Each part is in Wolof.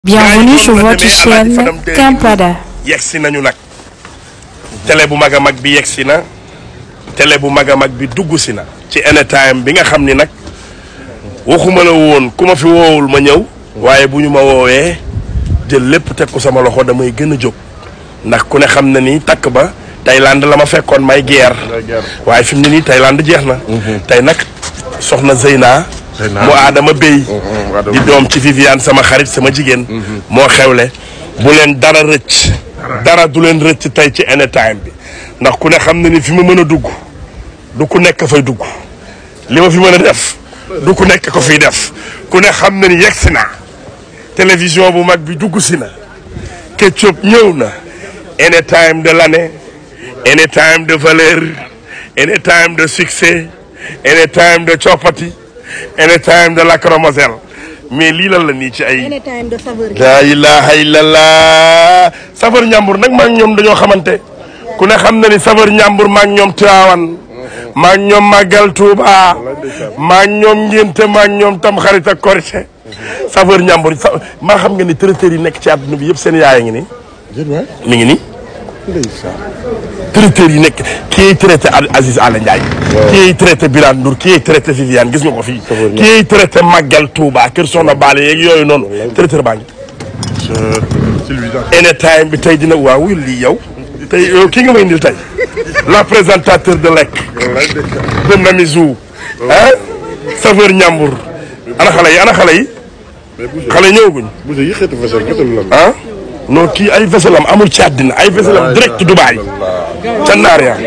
Bienvenue sur votre chaîne Kampada. yegsi nañu nag télé bu mag a mag bi yegsi na télé bu mag a mag bi dugg si na ci anytime bi nga xam ni nag waxuma la woon ku ma fi woowul ma ñëw waaye bu ñu ma woowee jël lépp teg ko sama loxo damay gën a jóg ndax ku ne xam na ni takk ba Thaïlande la ma fekkoon may guerre waaye fi mu ne nii Thaïlande jeex na tey nag soxna Zeyna mu aadama béy di doom ci Viviane sama xarit sama jigéen moo xewle bu leen dara rëcc dara du leen rëcc tey ci anytime bi ndax ku ne xam na ni fi ma mën a dugg du ku nekk fay dugg li ma fi mën a def du ku nekk ko fiy def ku ne xam na ni yegg si na télévision bu mag bi dugg si na Ketchup ñëw na anytime de l'année anytime de valeur anytime de succès anytime de coppati anytime de lacrymogène mais lii lan la nii ci ay Anytime de saveur. laa ilaha illallah safar ñàmbur nag maa ngi ñoom dañoo xamante ku ne xam na ni safar ñàmbur maa ngi ñoom Tiwaawan maa ngi ñoom Màggal Tuuba maa ngi ñoom ngénte maa ngi ñoom tam xarit ak korite safar ñàmbur sa maa xam nga ni traiteurs yi nekk ci àdduna bi yëpp seen yaay ngi ni mi ngi nii traiteurs yi nekk kii traité Aziz Ala Ndiaye kii traité Birane Ndour kii traité Viviane gis nga ko fii kii traité Màggal Tuuba kër Soxna Baale yeeg yooyu noonu traiteur baa ngi anytime bi tey dina waaw lii yow tey yow kii nga may indil tey la présentateur de lekk de Namizou ah saveur ñàmbur ana xale yi ana xale yi xale yi ñëwaguñ Boucher yi xeetu vaisselle vaisselle lan. ah non kii ay vaisselle am amul ci àddina ay vaisselle am direct Dubaï ca naar ya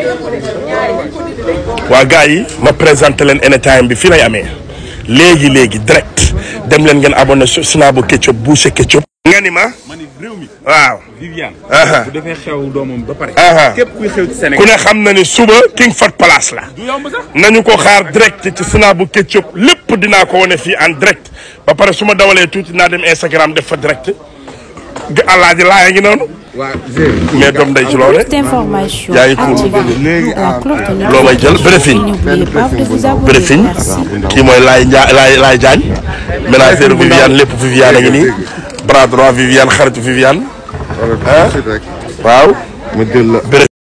waa gars yi ma présenté leen anytime bi fii lay amee léegi léegi direct dem leen ngeen abonné su Snabo Ketchup Boucher Ketchup nga ni ma ma ni réew mi waaw Viviane aha bu defee xew doomam ba pare aha képp kuy xew ci ku Sénégal ne xam na ni suba King Fat Palace la du yomb sax nañu ko xaar direct ci Snabo Ketchup lépp dinaa ko wane fii en direct ba pare su ma dawalee tuuti naa dem Instagram def fa direct ga alaaji laaya ngi noonu waa mais doom day ci loole Plus d'informations, yaa ngi cool. activez la cloche de loo may jël notification. Brefing N'oubliez pas de vous abonner. Brefing Merci. kii mooy Laay Njaa Laay Laay Jaañ ménagère Viviane lépp Viviane a ngi nii bras droit Viviane xaritu Viviane Wala rek. waaw ma jël la.